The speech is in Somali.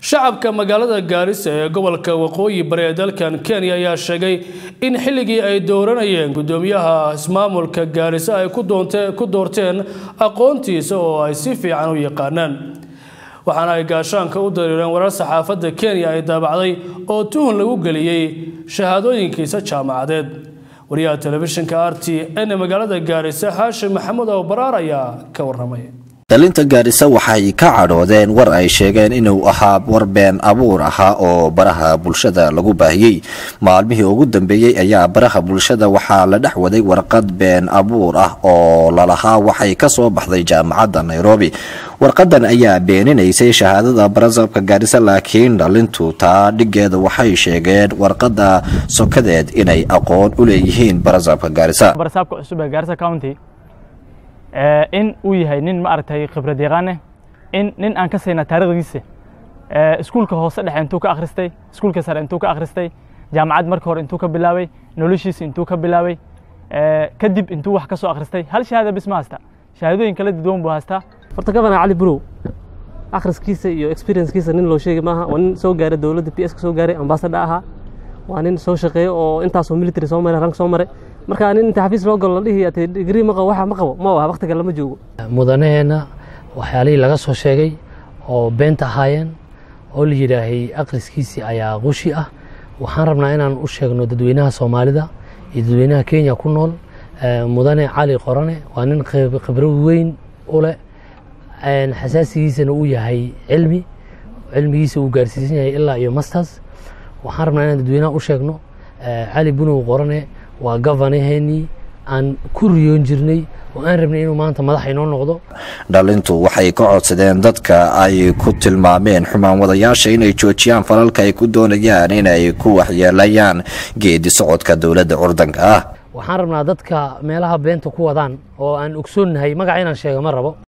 shacabka magaalada gaarisa ee gobolka waqooyi bari ee dalkan kenya ayaa sheegay in xilligii ay dooranayeen gudoomiyaha ismaamulka gaarisa ay ku doorteen aqoontiisa oo ay si fiican u yaqaanaan waxaana ay gaashaanka u dariireen warar saxaafadda kenya ay daabacday oo tuhun lagu geliyey shahaadooyinkiisa jaamacadeed wariyaha telefishinka r t n magaalada gaarisa xaashim maxamuud awbaraar ayaa ka waramay dalinta gaarisa waxay ka cadhoodeen war ay sheegeen inuu ahaa war been abuur ahaa oo baraha bulshada lagu baahiyey maalmihii ugu dambeeyey ayaa baraha bulshada waxaa la dhex waday warqad been abuur ah oo lalahaa waxay ka soo baxday jaamacadda nairobi warqadan ayaa beeninaysay shahaadada barasabka gaarisa laakiin dhalintu taa dhigeeda waxay sheegeen warqada sokadeed inay aqoon u leeyihiin barasabka gaarisa in uu yahay nin maaragtay khibrad yaqaane in nin aan ka sayna taarikhdiisa iskuulka hoose dhexe intuu ka akhristay iskuulka sare intuu ka akhristay jaamacad marka hore intuu ka bilaabay noloshiisa intuu ka bilaabay kadib intuu wax ka soo akhristay hal shahaada bis ma hasta shahaadooyin kala duwan buu haystaa horta gabana cali burow akhriskiisa iyo experiencekiisa nin loo sheegi maaha waa nin soo gaaray dowladda p s ka soo gaaray ambassador ahaa waa nin soo shaqeeya oo intaasoo military soo maray rank soo maray marka nin inta xafiis loo galo la dhihi ate digrii ma qabo waxa ma qabo ma aha waqtiga lama joogo mudanaheenna waxyaalihii laga soo sheegay oo beenta ahaayeen oo la yidhaahay akhriskiisii ayaa qushi ah waxaan rabnaa inaan u sheegno dadweynaha soomaalida iyo dadweynaha kenya ku nool mudane cali qorane waa nin khibro weyn u leh xasaasigiisana uu yahay cilmi cilmigiisa uu gaarsiisan yahay ilaa iyo masters waxaan rabnaa inaan dadweynaha u sheegno cali bunow qorane waa govanaheenii aan ku riyoon jirnay oo aan rabnay inuu maanta madax inoo noqdo dhalintu waxay ka codsadeen dadka ay ku tilmaameen xumaan wadayaasha inay joojiyaan falalka ay ku doonayaan inay ku waxyeelayaan geedi socodka dowladda curdanka ah waxaan rabnaa dadka meelaha beenta ku wadaan oo aan ogsoonnahay magaca inaan sheega ma rabo